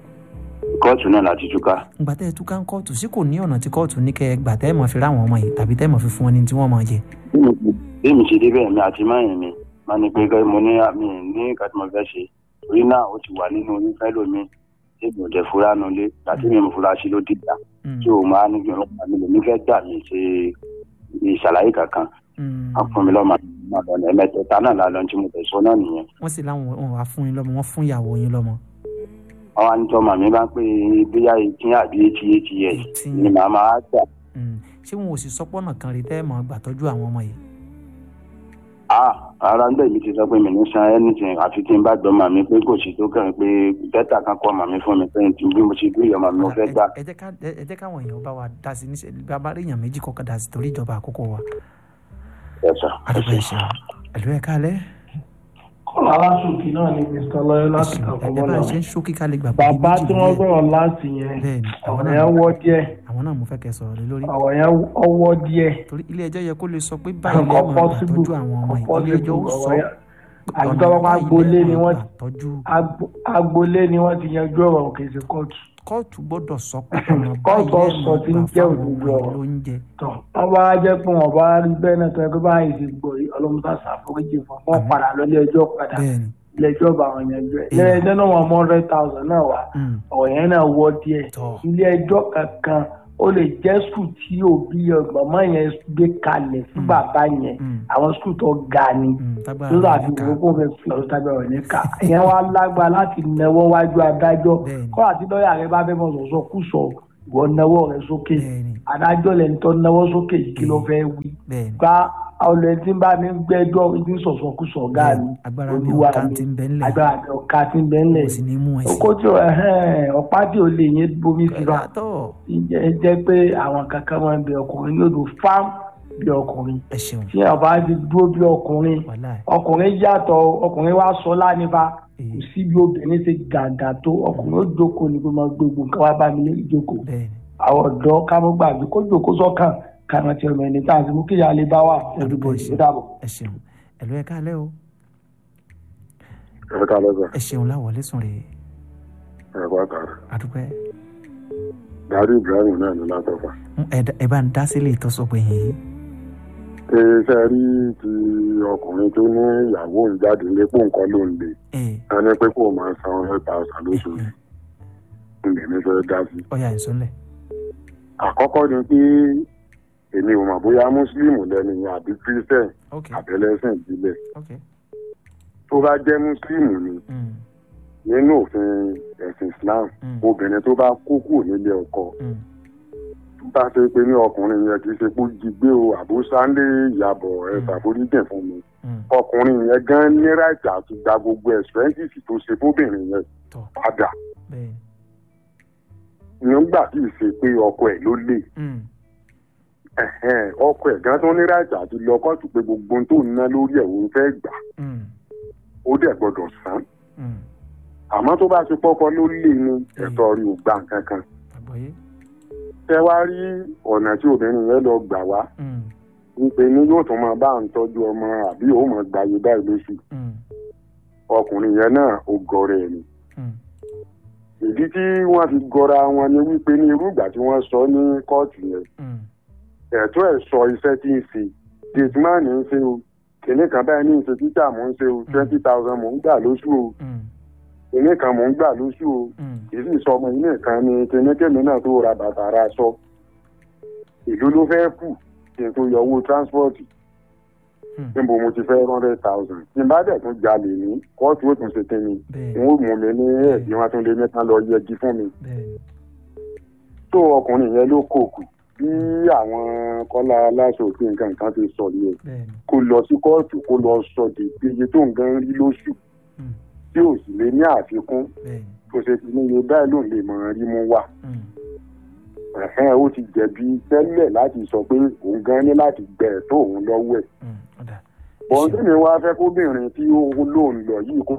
kóòtù náà láti túká
ńgbà tẹ́ ẹ túká ń kóòtù sí kò ní ọ̀nà tí kóòtù ní kẹ́ ẹ gbà tẹ́ ẹ mọ̀ fi ráwọn ọmọ yìí tàbí tẹ́ ẹ mọ̀ fi fún wọn ní tí wọ́n mọ̀ jẹ.
bí mi ṣe débẹ̀ mi àti máyìn mi máa ní pé kẹ́ mo ní àmì ní nǹkan tí mo fẹ́ ṣe torí náà ó ti wà nínú oyún fẹ́ lómi tí mi ò jẹ́ fura nulẹ̀ láti mi ò fura sí ló dìgbà
Mm,
tí o máa ní kí ọlọ́pàá mi lè ní fẹ́ gbà mí ṣe ìṣàlàyé kankan
mm.
wọ́n fún mi lọ́mọ àdúgbò lọ́nà ẹ̀mẹ́tẹ̀ẹ̀ta náà lálọ́ tí mo tẹ̀ sọ náà nìyẹn.
wọ́n sì láwọn wọn wá fún yín lọ́mọ wọ́n fún ìyàwó yín lọ́mọ.
wọ́n wá ní tí ọmọ mi bá ń pè é bóyá eighteen àbí eighty eight years
Eighteen.
ni màá máa gbà.
Mm. ṣé wọn ò sì sọpọ́nà kan rí tẹ́ ẹ mọ̀ gbà tọ́jú àwọn ọmọ yìí.
ah ara ń bẹ̀ mi ti sọ pé mi ní san anything àfi tí n bá gbọ́ màmí pé kò sí tó kàn pé bẹ́tà kan kọ́ màmí fún mi pé tí bí mo ṣe bí ìyá màmí mo fẹ́ gbà.
ẹ jẹ́ ká ẹ jẹ́ káwọn èèyàn bá wa dá sí níṣẹ́ bí a bá rí èèyàn méjì kọ́kọ́ dá sí torí ìjọba àkókò wa.
ẹ̀sà
àdúgbò ẹ̀ṣẹ̀ ẹ̀lú ẹ̀ kálẹ̀
kọ́lá aláṣòkì náà ni mr lọ́yọ́ láti
ẹ̀ṣẹ̀
kàkọ́
ẹ̀ bá
bọ́lá
ṣe ń ṣókí ká lè gbà
bàbá
méjì
tí wọ́n
lórí ẹ̀.
gbọ́rọ̀ láti yẹn
bẹ́ẹ̀ni àwọn
ọ̀rọ̀
náà
yẹn wọ́ díẹ̀
àwọn náà mo fẹ́ kẹ́ sọ̀rọ̀ lé lórí
ọ̀rọ̀ yẹn ọwọ́ díẹ̀
torí ilé ẹjọ́ yẹ kó lè sọ pé báyìí
kò
lẹ́ẹ̀ máa gbà
possible
tọ́jú àwọn ọmọ
kò
yìí ilé ẹjọ́ ó
possible
sọ
ọ̀rọ̀ yẹn
pé
àti
ọ̀nà
tọ́wọ́ pa
báyìí
agboolé
lẹ́ẹ̀
ni
máa
wọ́n
gbà tọ́jú
agbo- agboolé ni wọ́n ti yanjú ọ̀rọ̀ kì í ṣe kóòtù
kóòtù gbọ́dọ̀ sọ pé ọ̀nà
Kóòtù
báyìí
sọ tí ń
lẹ́nu
jẹ́
gbà fáwọn
òdodo
ọmọ
ọ̀rọ̀.
lóúnjẹ.
tọ wọn bá jẹ pé wọn bá rí bẹ́ẹ̀ náà tó yẹ kó báyìí ti gbọ́ yìí ọlọmọta ṣàforíjì fún wọn
Àmín.
padà lọlé ẹjọ́ padà
bẹ́ẹ̀ni
ilé ẹjọ́ bá wọn yanjú ẹ
Èèyàn.
ilé ẹjọ́ náà wọn mọ hundred thousand náà wá
mm,
ọ̀rọ̀ yẹn náà wọ díẹ̀
tọ́
ilé ẹjọ́ kankan ó lè jẹ́ skul tí òbí ọgbọ̀nmọ́ yẹn gbé kalẹ̀ fún
Mm.
bàbá yẹn
mm,
àwọn skul tó ga ni
mm, tágbára
lórí
rẹ̀
àti
níkà.
ìwé kó fẹ́ fi ọ̀rọ̀ tábí ọ̀rọ̀ ní ká ìyẹn wá lágbára láti nẹwọ́ wájú adájọ́
Bẹ́ẹ̀ni.
kọ́ àti lọ́ọ̀yà rẹ bá fẹ́ mọ̀ sọ̀sọ̀ kú sọ ìwọ nẹwọ́ rẹ sókè
bẹ́ẹ̀ni
adájọ́ lẹ́ni tó nẹwọ́ sókè yìí kí ló fẹ́ wí
bẹ́ẹ̀ni
gba ọ̀lẹ́ tí ń bá mi gbẹ́jọ́ ibi sọ̀sọ̀ kú sọ ọ̀gá mi
bẹ́ẹ̀ni agbára mi
olúwa
ọ̀ká
mi
ti ń bẹ́ ńlẹ̀
agbára mi ọ̀ka tí ń bẹ́ ńlẹ̀
kò sì ní mú ẹ sí.
oko tí ò ẹhẹ́n, ọ̀pá tí ò lè yẹn bomi sí wa
tọ́
ẹ jẹ́ pé àwọn kankan máa ń bẹ ọkùnrin yóò do fám bí ọkùnrin
ẹ ṣeun
tí ọba ti dúró bí ọkùnrin
wàhálà ẹ̀.
ọkùnrin yàtọ̀ ọkùnrin wa sọ lánìfà kò
Èyí.
sí bí obìnrin ṣe gàgà tó ọkùnrin ó jókòó ní pé máa gbogbo nǹkan wá bá mi lé ìjókòó
bẹ́ẹ̀ni
àwọn ọ̀dọ́ ká mọ́ gbàgbé kó jókòó sọ́kàn kàrán tí ọmọ ẹni tá à ń mú kíyà lè bá wà everybody ó dàbọ̀.
ẹ ṣeun ẹ̀lú ẹ̀ káalẹ́ o
ẹ ká lọ́sọ̀
ẹ ṣeun láwọlé sùn rè
ẹ kó àtàrà
àdúpẹ́
darí ibrahim náà ní látọ̀fà.
Mm, ẹ dá- ẹ bá ń dá sílẹ̀ ìtọ́sọ̀gbẹ̀ yìí
iṣẹ́ rí ti ọkùnrin tó ní ìyàwó ń jáde lépo nǹkan ló ń lè
ẹ
ká ní pé kó máa san hundred thousand lóṣooṣù ǹdẹ̀ ní fẹ́ dá sí.
ọ̀yà ìsúnlẹ̀
àkọ́kọ́ ni pé èmi ò mọ̀ bóyá mùsùlùmí lẹ́nu yẹn àbí christian
ok
àbẹ̀lẹ́sìn ìbílẹ̀
ok
tó bá jẹ́ mùsùlùmí ni
mm,
nínú òfin ẹ̀sìn islam
mm,
obìnrin tó bá kú kúrò nílé ọkọ
mm,
tó bá ṣe pé ní ọkùnrin yẹn kì í ṣe pé ó jí gbé o àbó sáńdé ìyàbọ̀ ẹ̀
Mm.
ṣàforíjìn fún mi
mm,
ọkùnrin yẹn gan ní ráìtì àti gba gbogbo expenses tó ṣe fóbìnrin yẹn
tọ́
padà
bẹ́ẹ̀ni
nígbà tí ì ṣe pé ọkọ ẹ̀ ló lè
mm,
ẹ̀hẹ́n, ọkọ ẹ̀ gan tó ní ráìtì àti lọ kóòtù pé gbogbo ohun tó ń ná lórí ẹ̀ òun fẹ́ gbà
mm,
ó dẹ̀ gbọ́dọ̀ san
mm,
àmọ́ tó bá ṣe pọ́kọ ló lè ní ẹ̀tọ́ rí ò gbà kankan
àgbọ̀yé
tẹ wá rí ọ̀nà tí obìnrin yẹn lọ gbà wá
mm,
wípé ní yóò tún máa bá à ń tọ́jú ọmọ àbí òun máa gbàyè báyìí lóṣù
mm,
ọkùnrin yẹn náà ó gọrẹ ẹ̀ ni
mm,
ìdí tí wọ́n fi gọra wọn ni wípé ní irú ìgbà tí wọ́n sọ ní kóòtù yẹn
mm,
ẹ̀tọ́ ẹ̀ sọ iṣẹ́ tí ń ṣe gateman ń ṣe o kìnìún kan báyìí ní ìṣe títà mò ń ṣe o twenty thousand mò ń gbà lóṣù o
mm,
kìnìún kan mò ń gbà lóṣù o
mm,
kì í sì sọ ọmọ ilé kan ní kìnìún kèmí náà tó ra bàtà ra aṣọ ìlú ló fẹ́ kù kí n tó yọ owó transport
mm,
níbo mo ti fẹ́ hundred thousand tí n bá dẹ̀ tún jalè ní kóòtù ó tún ṣe kí ni
bẹ́ẹ̀ni
n ó mú mi ní ẹ̀bí wọn tún lé mẹ́ta lọ yẹgi fún mi
bẹ́ẹ̀ni
tó ọkùnrin yẹn ló kókù bí àwọn kọ́lá aláṣọ òfin nǹkan kan ti sọ yẹn
bẹ́ẹ̀ni
kó lọ sí kóòtù kó lọ sọ di iye tó ń gan rí lóṣù
mm,
tí ò sì lè ní àfikún
bẹ́ẹ̀ni
tó ṣe fi ní iye báyìí ló lè mọ rí mú wá
mm,
ẹ̀hẹ́n ó ti jẹ̀bi tẹ́lẹ̀ láti sọ pé òun gan ní láti gbẹ ẹ̀tọ́ òun lọ́wọ́ ẹ̀
mm, ọ̀dà
bọ́n tí mi wá fẹ́ kóbìnrin tí ó lóun lọ yìí kó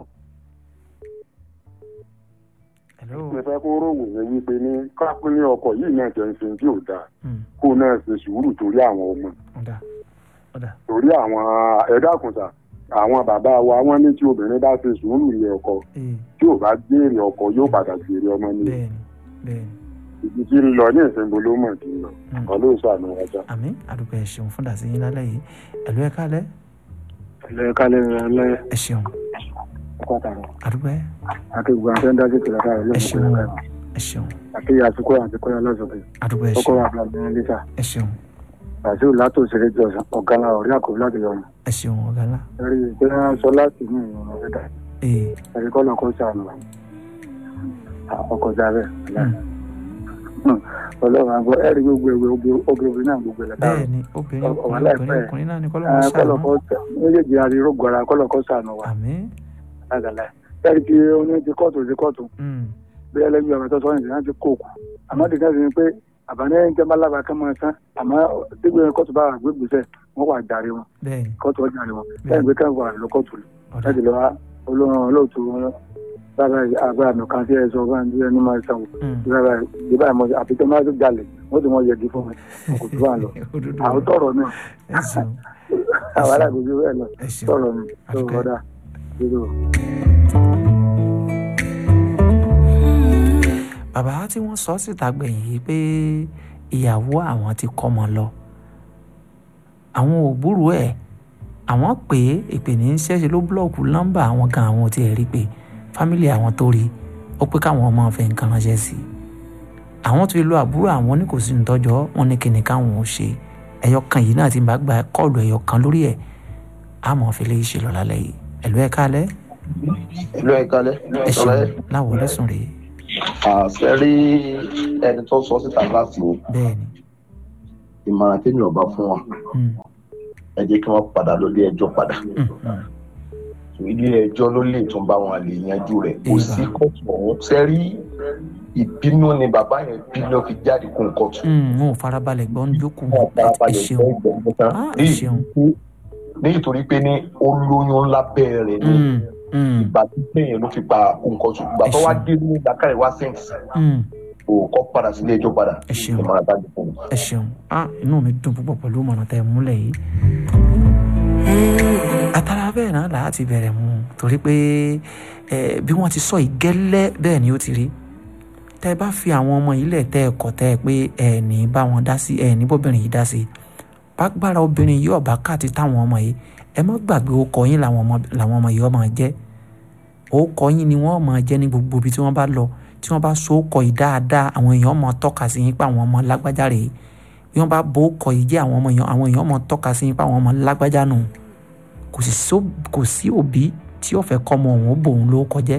hello
mi fẹ́ kó rówó yẹn wípé ní kápẹ́ ní ọkọ̀ yìí náà jẹ́ ń sin tí ò dáa
mm,
kó náà ṣe sùúrù torí àwọn ọmọ
ọ̀dà ọ̀dà
torí àwọn ẹ̀dákùnsà àwọn bàbá wa wọ́n ní tí obìnrin bá ṣe sùúrù ilé ọkọ
ee
tí ò bá gbére ọkọ yóò padà gbére ọmọ ní
bẹ́ẹ̀ni bẹ́ẹ̀ni
ibi tí ń lọ ní ìsinmi ló mọ̀ tí ń lọ
Mm.
ọlọ́ọ̀ṣọ́ àmì ọjà.
àmì àdúgbò ẹ ṣeun fún dàsí yín lálẹ́ yìí ẹ̀lú ẹ̀ kálẹ̀
lẹ́ẹ̀kálẹ̀ rẹ̀
ẹ ṣeun
pàtàkì
àdúgbò ẹ
àti gbogbo àwọn tó ń dájú kìlọ̀ káàrọ̀
ẹ
lọ́wọ́
ṣeun
kúrò rẹ̀
ẹ ṣeun
àti àsìkò àti kọ́yà lọ́sọ̀kẹ́
àdúgbò ẹ
ọkọ̀
ṣeun
àbúrò àbúrò lítà
ẹ ṣeun
bàṣíù látò ṣeré jọ̀sán ọ̀gá la ọ̀rí àkọ́bí láti yọrùn
ẹ ṣeun ọ̀gá ńlá
ẹ̀rí pé wọ́n sọ láti ní ìrìn ọ̀rẹ́ dà
ee
ẹ̀rí kọ́ lọ́kọ́ sànù ọkọ̀ jábẹ́ ọlọ́run àgbọ̀ ẹ̀rí gbogbo ẹ̀wẹ̀ obìnrin náà gbogbo ẹ̀
bẹ́ẹ̀ ni obìnrin
Ọ̀wọ́
ọkùnrin
láìpẹ́.
obìnrin ọkùnrin náà ni kọ́lọ́mọ ṣàánú
kọ́lọ́kọ́ méjèèjì àrírógbò ara kọ́lọ́kọ́ sànù wa
àmì
lágàlá ẹ̀rí tí oní ti kóòtù ti kóòtù
mm,
bí ẹlẹ́bí ọ̀rọ̀ tó sọ́yìn láti kóòkù àmọ́ dìgbà sí ni pé àbáni ẹni tẹ́ bá lábàá kán máa tán àmọ́ dígbò kóòtù bá wà gbégbèsè wọ́n wà jàre wọn
bẹ́ẹ̀ ni
kóòtù ọjà rẹ wọn lẹ́yìn pé káwọn wà lọ kóòtù
ọ̀dà
láti lọ wá olóhùn olóòtú wọn bàbá àgbà mi kan tí ẹ sọ bá ń bí ẹni máa sanwó
mm,
bàbá ìbá ìmọ̀ àti tó máa tó jalè wọ́n ti mọ yẹgi fún mi wọn kò tó wà lọ
òdodo
àwọn tọrọ náà
ẹ ṣeun
àwọn alágbègbè bẹ́ẹ̀ lọ
ẹ ṣeun
tọrọ mi tó
Àdúpẹ́.
ọ̀dà dúró.
bàbá tí wọ́n sọ síta gbẹ̀yìn yìí pé ìyàwó àwọn ti kọ́mọ lọ àwọn ò gbúròó ẹ̀ àwọn pè é ìpè ní ṣẹ́ṣe ló búlọ̀kù nọ́mbà àwọn kan àwọn ò tiẹ̀ rí pé fámìlì àwọn tó rí ó pé káwọn ọmọ fẹ́ nǹkan ránṣẹ́ sí i àwọn tó lo àbúrò àwọn ní kò sí nítọ́jọ́ wọn ní kíni káwọn ò ṣe ẹyọ kan yìí náà ti bá gba kọ́ọ̀lù ẹyọ kan lórí ẹ̀ àmọ́ fi lè ṣe lọ lálẹ́ yìí ẹ̀lú ẹ̀ kálẹ̀
ìlú ẹ̀kálẹ̀
ẹ̀ ṣeun láwọn lẹ́sùn rèé
àṣẹ rí ẹni tó sọ síta láti wo
bẹ́ẹ̀ni
ìmọ̀ràn tí mi ò bá fún wọn ẹ jẹ́ kí wọ́n padà lọ ilé ẹjọ́ padà ilé ẹjọ́ ló lè tún bá wọn lè yanjú rẹ̀ kò sí kóòtù ọ̀hún sẹ́rí ìbínú ni bàbá yẹn bínú fi jáde kún kóòtù.
wọn ò farabalẹ̀ gbọ́n jókòó
wọn ò
ẹ
farabalẹ̀
ṣeun
gbọ́ ìgbọ̀ngàn tán
ẹ ṣeun
ní ìtorí pé ní ó lóyún ńlá bẹ́ẹ̀rẹ̀ ní ìgbà tí péyìn ló fi pa kún kóòtù ìgbà tó wá dé ní ìdákàrẹ̀ wá sẹ́ǹtì kò kọ́ padà sílé ẹjọ́ padà ìmọ̀ràn tá a di fún un.
ẹ ṣeun ah inú mi dùn púpọ̀ pẹ̀lú ìmọ̀ràn tẹ́ ẹ múlẹ̀ yìí àtàrà bẹ́ẹ̀ náà là á ti bẹ̀rẹ̀ mu torí pé ẹ bí wọ́n ti sọ ìgẹ́lẹ́ bẹ́ẹ̀ ni ó ti rí tẹ́ ẹ bá fi àwọn ọmọ yìí lẹ̀ tẹ́ ẹ kọ̀ tẹ́ ẹ pé ẹ ní bá wọn dá sí ẹ ní bóbìnrin yìí dá sí bágbára obìnrin yìí ọ̀bá káàtì táwọn ọmọ yìí ẹ má gbàgbé orúkọ yín làwọn ọmọ làwọn ọmọ yìí ọmọ jẹ́ orúkọ yín ni wọ́n máa jẹ́ ní gbogbo ibi tí wọ́n bá lọ tí wọ́n bá so orúkọ yìí dáadáa àwọn èèyàn máa tọ́ka sí yín pé àwọn ọmọ lágbájá rèé bí wọ́n bá bo orúkọ yìí jẹ́ àwọn ọmọ èèyàn àwọn èèyàn máa tọ́ka sí yín pé àwọn ọmọ lágbájá nù kò sì só- kò sí òbí tí ó fẹ́ kọ́ ọmọ òun ó bòun ló kọjẹ́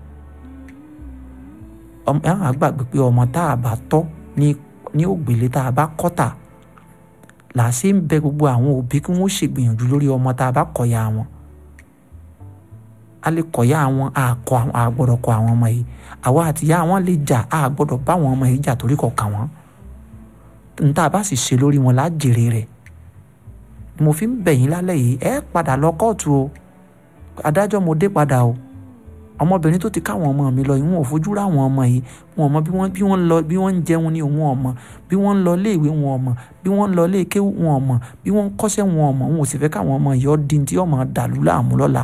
ọmọ ẹ̀ á gbàgbé pé ọmọ tá a bá tọ́ ní ní ògbélé tá a bá kọ́ tà là á ṣe ń bẹ gbogbo àwọn òbí kí wọ́n ṣègbìyànjú lórí ọmọ tá a bá kọ̀yà wọn a lè kọ̀yà àwọn àkọ àwọn àgbọ̀dọ̀ kọ àwọn ọmọ yìí àwa àtìyá àwọn lè jà a gbọ́dọ̀ bá àwọn ọmọ yìí jà torí kọ̀ kà wọ́n níta bá sì ṣe lórí wọn lájèrè rẹ̀ ni mo fi ń bẹ̀ yín lálẹ́ yìí ẹ padà lọ kóòtù o adájọ́ mo dé padà o ọmọbìnrin tó ti káwọn ọmọ mi lọ yìí wọn ò fojú ráwọn ọmọ yìí wọn ò mọ bí wọ́n bí wọ́n ń lọ bí wọ́n ń jẹun ní òun ọmọ bí wọ́n ń lọ iléèwé wọn ọmọ bí wọ́n ń lọ iléèké wọn ọmọ bí wọ́n ń kọ́ṣẹ́ wọn ọmọ wọn ò sì fẹ́ káwọn ọmọ yìí ọ́ di tí ọmọ dàlú láàmú lọ́la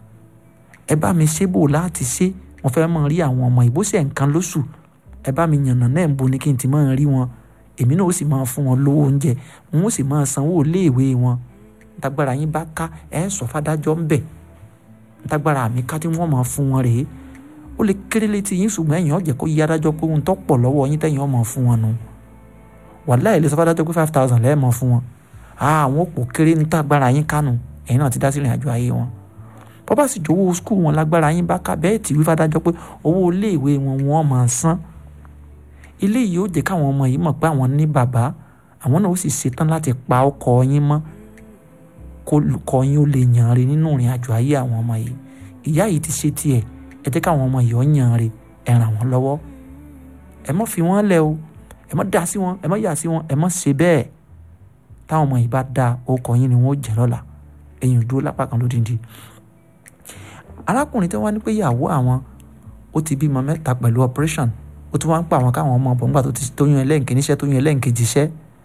ẹ bá mi ṣe bò láti ṣe mo fẹ́ mọ rí àwọn ọmọ ìbò ṣe nǹkan lóṣù ẹ bá mi yànnà náà ń bo ni kí n ti máa rí wọn èmi náà ó sì máa fún wọn lówó oúnjẹ wọn ó sì máa sanwó iléèwé wọn ntagbára yín bá ká ẹ sọ fàdájọ́ ń bẹ̀ ntagbára mi ká tí wọ́n máa fún wọn rèé ó lè kéré létí yín ṣùgbọ́n ẹ̀yìn ọ̀jẹ̀ kó yí adájọ́ pé ohun tó pọ̀ lọ́wọ́ yín tẹ̀yìn ọmọ fún wọn nu wàhálà ilé sọ fàdájọ́ pé five thousand lẹ́ẹ̀mọ́ fún wọn àwọn òpó kéré ntagbára yín kánú ẹ̀yin náà ti dá sílẹ̀ àjọ ayé wọn bọ́bá sì jọ̀wọ́ skul wọn lágbára yín bá ká bẹ́ẹ̀ tí wí fàdájọ́ pé owó iléèwé wọn wọ́n máa san ilé yìí ó jẹ́ káwọn ọmọ yìí mọ̀ pé àwọn ní bàbá àwọn náà ó sì ṣetán láti pa ọkọ yín mọ́ kó kọ yín ó lè yàn re nínú ìrìn àjò ayé àwọn ọmọ yìí ìyá yìí ti ṣe tiẹ̀ ẹ jẹ́ káwọn ọmọ yìí ó yàn re ẹ ràn wọ́n lọ́wọ́ ẹ má fi wọ́n lẹ̀ o ẹ má dá sí wọn ẹ má yà sí wọn ẹ má ṣe bẹ́ẹ̀ táwọn ọmọ yìí bá da ọkọ yín ni wọ́n ó jẹ́ lọ́la ẹ̀yìn dúró lápá kan lódìndí arákùnrin tí wọ́n ní pé ìyàwó àwọn ó ti bímọ mẹ́ta pẹ̀lú operation ó tún wá ń pa àwọn káwọn ọmọ ọ̀bọ̀n nígbà tó ti tóyún ẹlẹ́ǹkì níṣẹ́ tóyún ẹlẹ́ǹkejì iṣẹ́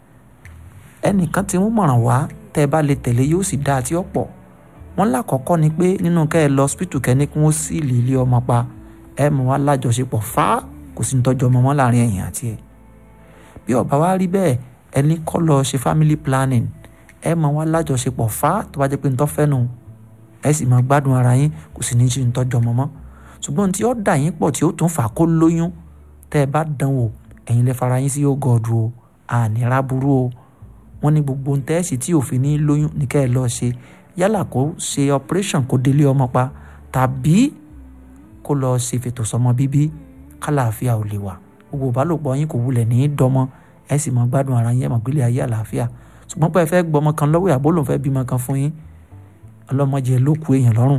ẹnìkan tí wọ́n mọ̀ràn wá tẹ́ ẹ bá lè tẹ̀lé yóò sì dáa tí ó pọ̀ wọ́n lákọ̀ọ́kọ́ ni pé nínú kẹ́ ẹ lọ hospital kẹ́ni kí wọ́n sì lè ilé ọmọ pa ẹ mọ̀ wá lájọṣepọ̀ fá kò sí ní tọ́jú ọmọ mọ́ láàrin ẹ̀yìn àti ẹ̀ bí ọba wa rí bẹ́ẹ̀ ẹni kọ́ lọ ṣe family planning ẹ mọ̀ wá lájọṣepọ̀ fá tó bá jẹ́ pé ń tọ́ fẹ́ nù ẹ sì máa gbádùn ara yín kò sì ní í ṣe ń tọ́jú ọmọ mọ́ ṣùgbọ́n tí ó dà yín pọ̀ tí ó tún fà kó lóyún tẹ́ ẹ bá dán wò ẹ̀yin lè fara yín sí ògọ́dù o ànírà burú o wọ́n ní gbogbo ohun tẹ́ ẹ sì tí òfin ní lóyún ní kẹ́ ẹ lọ́ọ́ ṣe yálà kó ṣe operation kó délé ọmọ pa tàbí kó lọ́ọ́ ṣe fètò sọmọ bíbí kálàáfíà ò lè wà gbogbo ìbálòpọ̀ yín kò wulẹ̀ ní í dọmọ ẹ sì máa gbádùn ara yín ẹ máa gbélé ayé àlàáfíà ṣùgbọ́n pé ẹ fẹ́ gbọmọ kan lọ́wọ́ ìyàbó lòun fẹ́ bímọ kan fún yín ọlọ́mọdé ló kú èèyàn lọ́rùn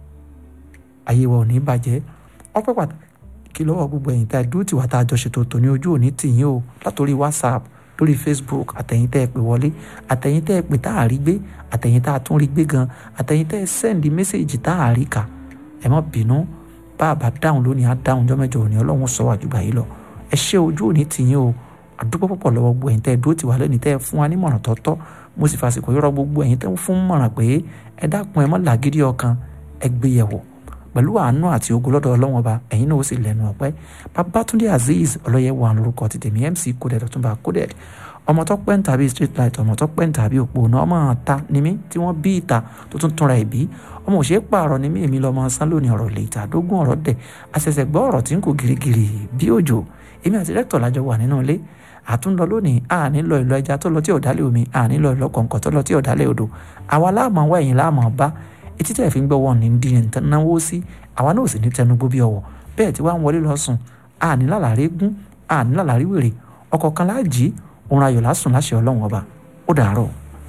ayé wa ò ní bàjẹ́ ọpẹ́ pàtàkì lọ́wọ́ gbogbo ẹ̀yin tá a dúró tìwá tá a jọ ṣètò tòní ojú òní tìyín o látòrí whatsapp lórí facebook àtẹ̀yin tẹ́ ẹ pè wọlé àtẹ̀yin tẹ́ ẹ pè tá a rí gbé àtẹ̀yin tá a tún rí gbé gan àtẹ̀yin tẹ́ ẹ sẹ́ndí mẹ́sẹ̀gì tá a rí kà ẹ má bínú bá a bá dáhùn lónìí á dáhùn jọ́mẹ́jọ òní ọlọ́run sọ wájú gbà yìí lọ ẹ ṣé ojú òní tìyín o àdúgbò púpọ̀ lọ́wọ́ gbogbo ẹ̀yin tẹ́ ẹ dúró tìwá lẹ́ni tẹ́ ẹ fún wa nímọ̀ràn tọ́tọ́ mo sì fàsìkò yọrọ gbogbo ẹ̀yin tẹ́ ń fún mọ̀ràn pé ẹ dákun ẹ má làgídí ọkàn ẹ gbé yẹ̀wò pẹ̀lú àánú àti ogun lọ́dọ̀ ọlọ́wọ́n ọba ẹ̀yin náà ó sì lẹ́nu ọ̀pẹ́ babatunde azeez ọlọ́yẹ̀wò àwọn lórúkọ ti tèmi mc coded ọ̀túnba coded ọmọ tó pẹ́ ń tàbí street light ọmọ tó pẹ́ ń tàbí òpó náà ọmọ ta ni mí tí wọ́n bí ìta tó tún túnra ẹ̀ bí ọmọ òṣèré pààrọ̀ ni mí èmi lọ́mọ sán lónìí ọ̀rọ̀ lè ta dógún ọ̀rọ̀ dẹ̀ àṣẹ̀ṣẹ̀ gbọ́ ọ̀rọ̀ tí ń kó girigiri bí òjò èmi àti rẹ́tọ̀ lájọ wà nínú ilé àtúndọ lónìí àní lọ ìlọ ẹja tó lọ tí ọ̀dálẹ̀ omi àní lọ ìlọ kọ̀ǹkọ̀ tó lọ tí ọ̀dálẹ̀ odò àwa láàmú wá ẹ̀yìn láàmú bá etí tẹ̀ fi ń gbọ́ wọn ní di ẹ̀ náwó sí àwa náà ò sì ní tẹnugbó bí ọwọ́ bẹ́ẹ̀ tí wàá ń wọlé lọ sùn àní lálàrí gún àní lálàrí wèrè ọkọ̀ kan láàjì òun ayọ̀ lásùn láṣẹ ọlọ́run ọba ó dàárọ̀.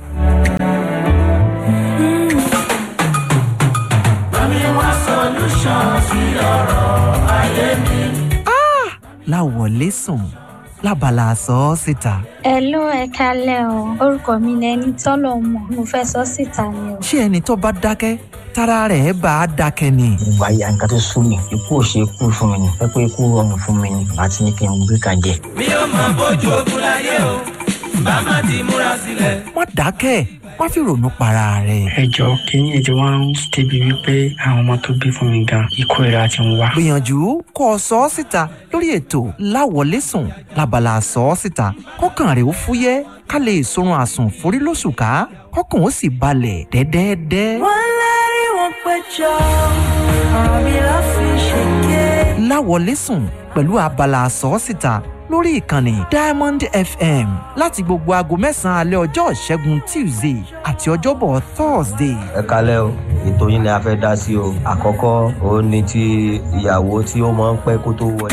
Bami wá solution sí ọ̀rọ̀ ayé mi.
láwọlé sùn lábala àsọ ọ síta.
Hello ẹ kálẹ̀ o orúkọ mi ni ẹni tọ́lọ̀ mọ̀ mo fẹ́ sọ síta ni o.
ṣé ẹni tó bá dákẹ́ tára rẹ̀ bá a dákẹ́ ni.
ìgbà ya nǹkan tó sún mi ikú ò ṣe kú fún mi ni pé pé ikú rọrùn fún mi ni àti ní kí n gbé kan jẹ.
mi ò mọ bójú ogun láyé o bá má ti múra sílẹ̀.
má dákẹ́ má fi ronú para rẹ̀.
ẹ jọ kínní ètò wa ń débi wípé àwọn ọmọ tó bí fún mi gan ikú ìra ti ń wá.
gbìyànjú kó o sọ ọ́ síta lórí ètò láwọlé sùn lábala àsọ ọ́ síta kọ́kàn rẹ̀ ó fúyẹ́ ká lè sorun àsùn forí lóṣù ká kọ́kàn ó sì balẹ̀ dẹ́dẹ́dẹ́.
wọ́n lérí wọn péjọ ọ̀rọ̀ mi ló fi ṣèké.
láwọlé sùn pẹ̀lú abala àsọ́sìta lórí ìkànnì diamond fm láti gbogbo aago mẹ́sàn-án alẹ́ ọjọ́ ìṣẹ́gun tuesday àti ọjọ́bọ̀ thursday.
ẹ kalẹ́ o ètò yín ni a fẹ́ dá sí o àkọ́kọ́ òun ni ti ìyàwó tí ó máa ń pẹ́ kó tó wọlé.